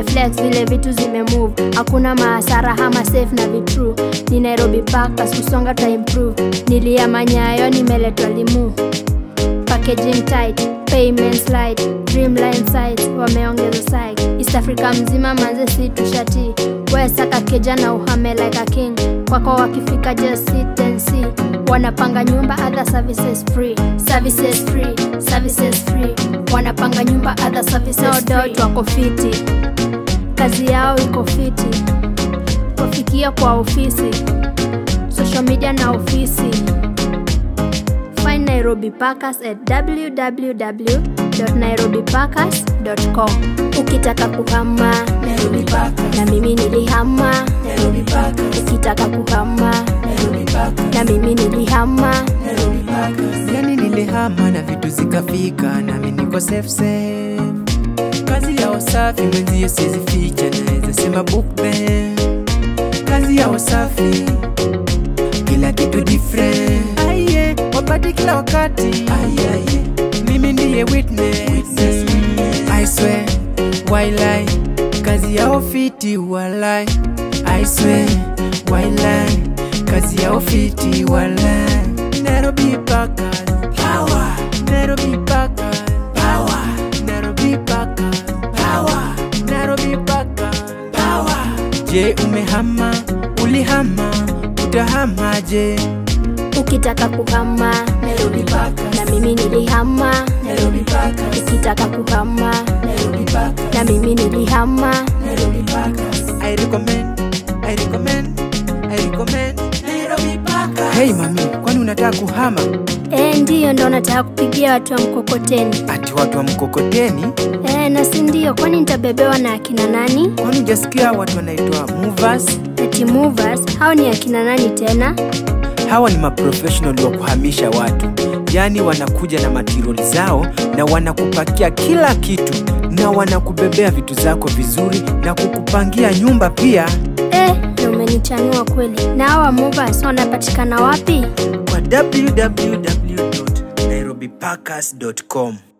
nimeflex vile vitu zimemove hakuna maasara hama safe na vitru ni nairobi pakas kusonga ta improve niliama nyayo nimeletwa limu packaging tight payment slide dreamline sites wameongeza site east africa mzima manze si tushati wesaka keja na uhame like a king kwako wakifika just sit and see wanapanga nyumba other services free services free services free wanapanga nyumba other services no doubt wako fiti kazi yao iko fiti wafikia kwa ofisi social media na ofisi Find Nairobi Packers at www.nairobipackers.com. Ukitaka kuhama Nairobi Packers, na mimi nilihama, Nairobi Packers, ukitaka kuhama Nairobi Packers, na mimi nilihama. Nairobi Packers. yani nilihama na vitu zikafika nami niko safe safe kazi ya usafi mwenzie sizificha naweza sema book band kazi ya usafi kila kitu different aiye wapate kila wakati aiye mimi ndiye witness, Witness, witness. I swear wailai kazi ya ofiti walai I swear wailai kazi ya ofiti walai Nairobi Packers Power, Nairobi Packers power, Nairobi Packers power, Nairobi Packers power. Je, umehama? Ulihama? Utahamaje? Ukitaka kuhama Nairobi Packers, na mimi nilihama. Nairobi Packers, Ukitaka kuhama Nairobi Packers, na mimi nilihama. Nairobi Packers, I recommend, I recommend, I recommend. Nairobi Packers. Hey mami, kwani unataka kuhama? E, ndiyo ndo nataka kupigia watu wa mkokoteni. Ati watu wa mkokoteni? E, na si ndio, kwani nitabebewa na akina nani? Kwani hujasikia watu wanaitwa movers? Eti movers, hao ni akina nani tena? Hawa ni maprofessional wa kuhamisha watu, yaani wanakuja na matiroli zao na wanakupakia kila kitu na wanakubebea vitu zako vizuri na kukupangia nyumba pia. Eh, na umenichanua kweli. Na hawa movers wanapatikana wapi? kwa www.nairobipackers.com